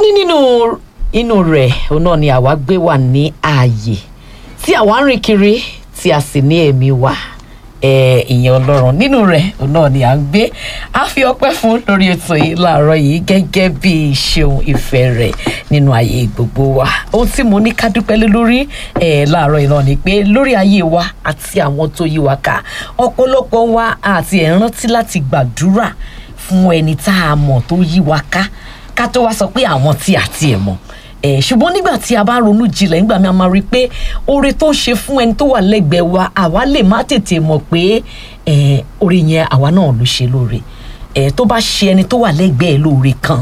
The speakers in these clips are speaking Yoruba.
ní nínú inú rẹ̀ òun náà ni àwa gbé wà ní ààyè tí àwa ń rìn kiri tí a sì ní ẹ̀mí wa ẹ, ìyẹn ọlọ́run nínú rẹ̀ òun náà ni à ń gbé a fi ọpẹ́ fún lórí ètò yìí láàárọ̀ yìí gẹ́gẹ́ bí ìṣeun ìfẹ́ rẹ̀ nínú ayé gbogbo wa ohun tí mo ní ká dúpẹ́ lé lórí ẹ, láàárọ̀ yìí náà ni pé lórí ayé wa àti àwọn tó yí wa ká ọ̀pọ̀lọpọ̀ wa àti ẹ̀ rántí láti gbàdúrà fún ẹni tá a mọ̀ tó yí wa ká ká tó wá sọ pé àwọn tí a tiẹ̀ mọ̀ ẹ ṣùgbọ́n nígbà tí a bá ronú jinlẹ̀ nígbà mi a máa rí i pé oore tó ń ṣe fún ẹni tó wà lẹ́gbẹ̀ẹ́ wa àwa lè má tètè mọ̀ pé ẹ oore yẹn àwa náà ló ṣe lóore ẹ tó bá ṣe ẹni tó wà lẹ́gbẹ̀ẹ́ lóore kan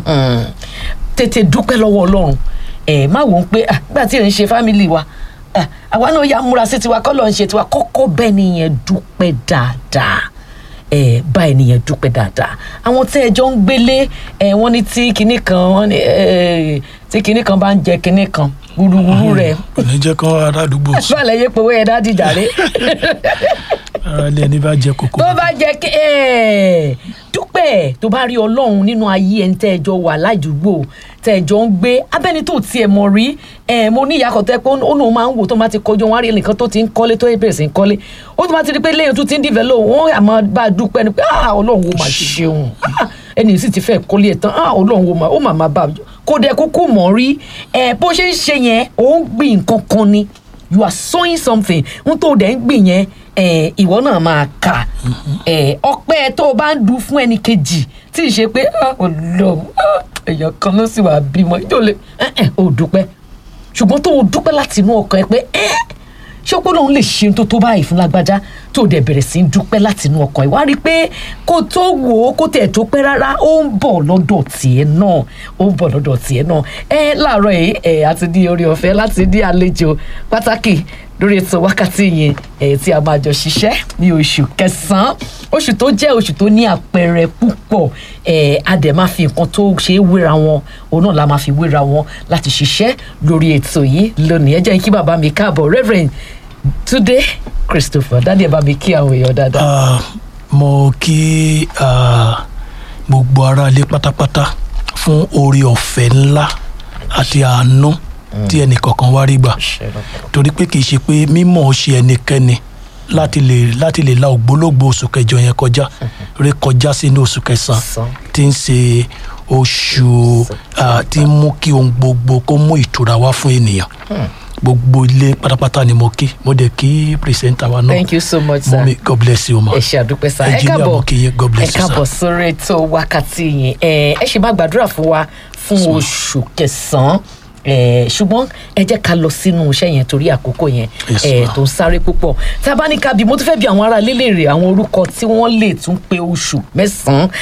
tètè dúpẹ́ lọ́wọ́ ọlọ́run ẹ má wò ó pé ah, nígbà tí ò ń ṣe fámìlì wa ah, àwa náà yà múra sí tiwa kọ́ lọ́ọ́ ń ṣe tiwa kọ́kọ́ bẹ́ẹ̀ nìyẹn dúpẹ́ dáadáa ẹ bá ènìyàn dúpẹ́ dáadáa àwọn tí ẹjọ́ ń gbélé ẹ wọ́n ní tí kinní kan wọ́n ní ẹ tí kinní kan bá ń jẹ kinní kan wúruwúru rẹ̀ kò ní jẹ́ kán ará àdúgbò sùn báàlẹ̀ yé powó yẹn dá dìjà rẹ̀ ara ilé ẹni bá jẹ kókó tó bá jẹ kí ẹ dúpẹ́ tó bá rí ọlọ́run nínú ayé ẹni tẹ́ ẹjọ́ wà ládùúgbò tẹ́ ẹjọ́ ń gbé abẹ́ni tó tiẹ̀ mọ̀ rí ẹ mo ní ìyá kan tẹ́ pé ó náà máa ń wò tó máa ti kọjú wọn á rí ẹnìkan tó ti ń kọ́lé tó bẹ̀rẹ̀ sí ń kọ́lé ó tó máa ti rí pé lẹ́yìn tó ti ń develop wọn àmọ́ bá a dúpẹ́ ni pé ah ọlọ́run ó máa ṣeun ah ẹni sì ti fẹ́ kọ́lé ẹ̀ tán ah ọlọ́run ó máa ó máa máa bá a kó dẹ kúkú mọ̀ rí ẹ bó ṣe ń ṣe yẹn ó ń gbìn nǹkan kan ni you are sowing something n tó dẹ̀ ń gbìn yẹn ẹ, ìwọ náà máa kà ẹ, ọpẹ́ tó o bá ń du fún ẹnì kejì tí ì ṣe pé ah, Ọlọ́run ah, èèyàn kan ló sì wà bímọ yóò lè ẹ, ẹ, o dúpẹ́ ṣùgbọ́n tó o dúpẹ́ láti inú ọkàn ẹ pé ẹ ṣé pé lòun lè ṣe tó tó báyìí fún lágbájá tó o dẹ̀ bẹ̀rẹ̀ sí í dúpẹ́ láti inú ọkàn ẹ wá rí i pé kó tó wò ó kó tẹ̀ tó pẹ́ rárá ó ń bọ̀ lọ́dọ̀ tiẹ̀ náà ó ń bọ̀ lọ́dọ̀ tiẹ̀ náà ẹ láàárọ̀ yìí ẹ àti ní orí ọ̀fẹ́ láti ní àlejò pàtàkì lórí ètò wákàtí yẹn ẹ tí a máa jọ ṣiṣẹ́ ní oṣù kẹsàn-án oṣù tó jẹ́ oṣù tó ní àpẹẹrẹ púpọ̀ ẹ a dẹ̀ máa fi nǹkan tó ṣe é wéra wọn òun náà la máa fi wéra wọn láti ṣiṣẹ́ lórí ètò yìí lónìí ẹ jẹ́ kí bàbá mi káàbọ̀ Reverend Túndé Christopher dáadé ẹ bá mi kí àwọn èèyàn dáadáa. Ah, mo kí ah, gbogbo ara ilé pátápátá fún oore ọ̀fẹ́ ńlá àti àánú tí ẹnìkọ̀ọ̀kan wá rí gbà torí pé kì í ṣe pé mímọ̀ ọ́ ṣe ẹnikẹ́ni láti lè láti lè la ògbólógbò oṣù kẹjọ yẹn kọjá ré kọjá sínú oṣù kẹsàn-án Sàn. tí ń ṣe oṣù ah, tí ń mú kí ohun gbogbo kó mú ìtura wá fún ènìyàn gbogbo ilé pátápátá ni mo kí mo dẹ̀ kí pírẹsẹ̀ntà wa náà thank you so much sir. mọ́mí god bless you ma ẹ ṣe àdúpẹ́ sá ẹ Engineer káàbọ̀ Mokinye, God bless ẹ you, sir. káàbọ̀ sórí ètò wákàtí yẹn ẹ ẹ ṣe máa gbàdúrà fún wa fún oṣù kẹsàn-án ẹ ṣùgbọ́n ẹ jẹ́ ká lọ sínú iṣẹ́ yẹn torí àkókò yẹn Yes, ẹ ma'am. tó ń sáré púpọ̀ tá a bá ní ká bí mo tún fẹ́ bí àwọn ará lélẹ̀ rè àwọn orúkọ tí wọ́n lè tún pé oṣù mẹ́sàn-án